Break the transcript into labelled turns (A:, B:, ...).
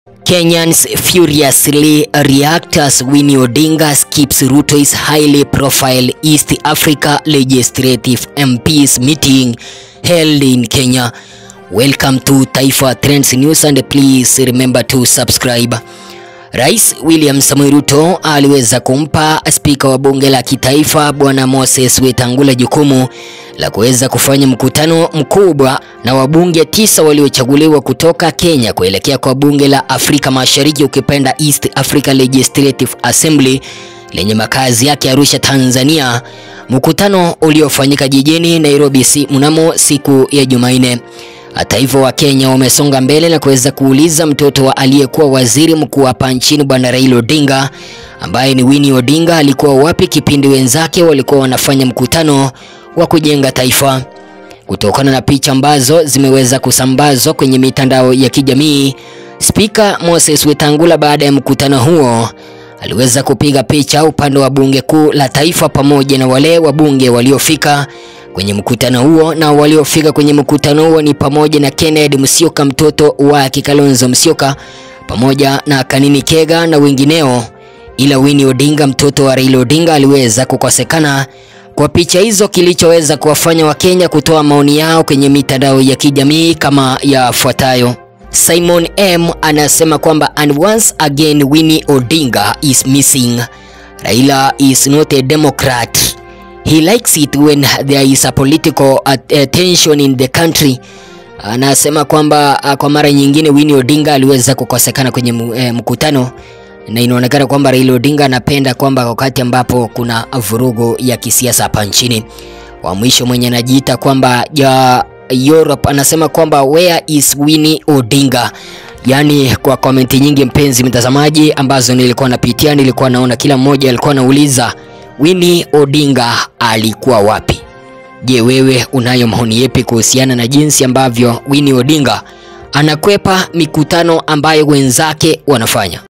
A: Kenyans furiously react as Winnie Odinga skips Ruto's highly profile East Africa Legislative MPs meeting held in Kenya. Welcome to Taifa Trends News and please remember to subscribe. Rais William Samoei Ruto aliweza kumpa spika wa bunge la kitaifa Bwana Moses Wetangula jukumu la kuweza kufanya mkutano mkubwa na wabunge tisa waliochaguliwa kutoka Kenya kuelekea kwa bunge la Afrika Mashariki ukipenda East Africa Legislative Assembly lenye makazi yake Arusha, Tanzania, mkutano uliofanyika jijini Nairobi si mnamo siku ya Jumanne. Hata hivyo Wakenya wamesonga mbele na kuweza kuuliza mtoto wa aliyekuwa waziri mkuu hapa nchini Bwana Raila Odinga ambaye ni Winnie Odinga alikuwa wapi kipindi wenzake walikuwa wanafanya mkutano wa kujenga taifa. Kutokana na picha ambazo zimeweza kusambazwa kwenye mitandao ya kijamii, Spika Moses Wetangula baada ya mkutano huo aliweza kupiga picha upande wa bunge kuu la taifa pamoja na wale wabunge waliofika kwenye mkutano huo, na waliofika kwenye mkutano huo ni pamoja na Kennedy Musyoka mtoto wa Kalonzo Musyoka pamoja na Kanini Kega na wengineo, ila Winnie Odinga mtoto wa Raila Odinga aliweza kukosekana kwa picha hizo, kilichoweza kuwafanya Wakenya kutoa maoni yao kwenye mitandao ya kijamii kama yafuatayo. Simon M anasema kwamba and once again Winnie Odinga is missing. Raila is not a democrat. He likes it when there is a political attention in the country. Anasema kwamba kwa mara nyingine Winnie Odinga aliweza kukosekana kwenye mkutano na inaonekana kwamba Raila Odinga anapenda kwamba wakati ambapo kuna vurugu ya kisiasa hapa nchini. Wa mwisho mwenye anajiita kwamba ya Europe anasema kwamba where is Winnie Odinga? Yaani, kwa komenti nyingi mpenzi mtazamaji, ambazo nilikuwa napitia, nilikuwa naona kila mmoja alikuwa anauliza Winnie Odinga alikuwa wapi? Je, wewe unayo maoni yepi kuhusiana na jinsi ambavyo Winnie Odinga anakwepa mikutano ambayo wenzake wanafanya?